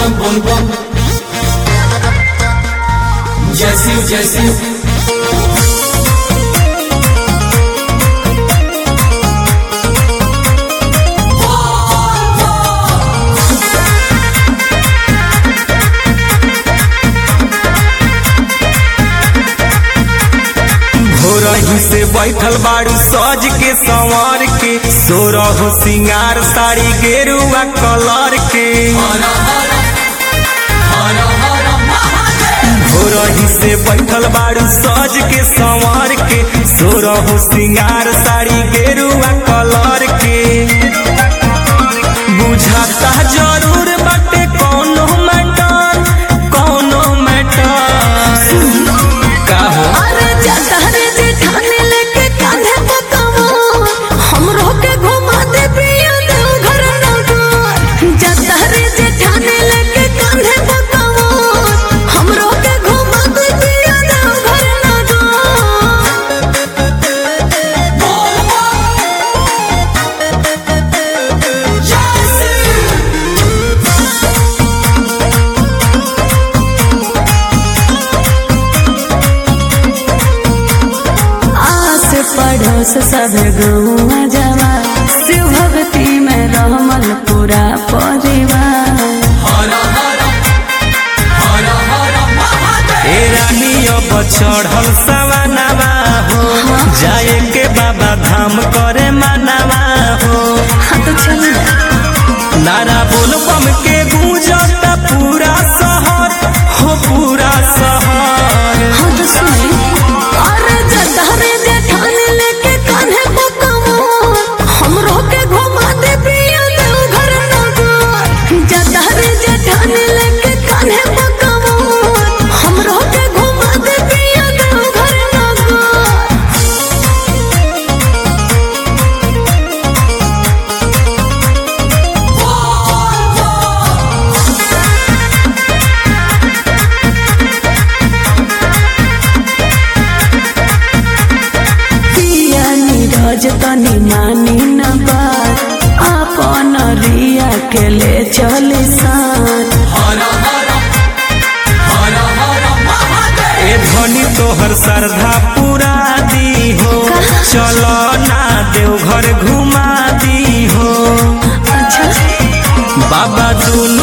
bum bum bum. Jesse, Jesse. भोरही से बैठल बाड़ू सज के संवर के सोरह सिंगार साड़ी गेरुआ कलर के Hara hara. Hara hara Mahadev. भोरही से बैठल बाड़ू सज के संवर के सोरह सिंगार साड़ी गेरुआ कलर के बुझाता जरूर बाटे कौनो मैटर कौनो मैटर का हो अरे जतहरे जेठाने लेके कान्हे बतावा हमरो के घुमा दे पिया देव घर नगर जतहरे जेठाने लेके कान्हे बतावा हमरो के घुमा दे पिया देव घर नगर आस पड़ोस सब गौआ जवा शिव भक्ति में रहमल पूरा परिवार Hara hara. Hara hara Mahadev. ए रानी अब चढ़ल सवनवा हो जाए के बाबा धाम करे मनवा हो हाँ तो चल नारा बोल बम के गूंजता पूरा शहर हो पूरा शहर हाँ तो सुनी अरे जतहरे जेठाने लेके कान्हे बतावा हमरो के घुमा दे पिया देव घर नगर जतहरे जेठाने लेके कान्हे बतावा हमरो के घुमा दे पिया देव घर नगर पिया नीरज तनी मानी न बात अपन रिया के ले चली साथ Hara hara. Hara hara Mahadev. ए धनी तोहर श्रद्धा पूरा दी हो चलो ना देवघर घुमा दी हो अच्छा बाबा दुनु